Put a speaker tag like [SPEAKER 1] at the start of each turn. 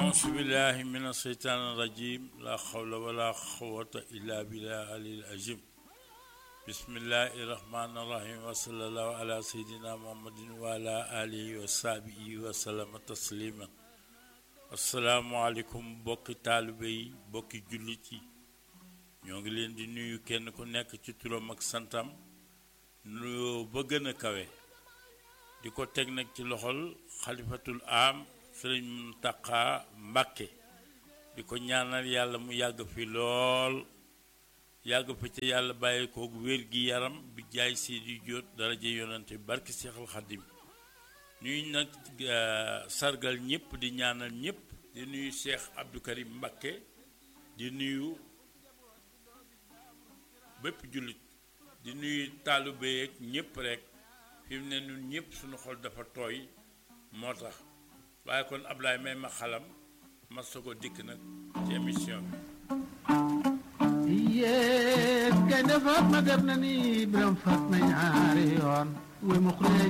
[SPEAKER 1] أعوذ بالله من الشيطان الرجيم لا حول ولا قوة إلا بالله العلي العظيم بسم الله الرحمن الرحيم وصلى الله على سيدنا محمد وعلى آله وصحبه وسلم تسليما السلام عليكم bokki taalibe yi bokki jullit yi ñoo ngi leen di nuyu kenn ku nekk ci turam ak santam nuyoo ba gën a kawe di ko teg nag ci loxol xalifatul am sëriñ Muntaxa Mbàkke di ko ñaanal yàlla mu yàgg fi lool yàgg fi ci yàlla bàyyi koog wér gi yaram bi jaay si di jóot daraja yonante barki Seexal Xadim ñuy nag sargal ñëpp di ñaanal ñëpp di nuyu Cheikh Abdou Karim Mbàkke di nuyu bépp jullit di nuyu taalibe yeeg ñëpp rek fi mu ne ñun ñëpp suñu xol dafa tooy moo tax waaye kon Ablaye may ma xalam ma soog a dikk nag ci émission
[SPEAKER 2] bi yéen gaynde Fatma dem na ni Biram Fatma ñaari yoon we mu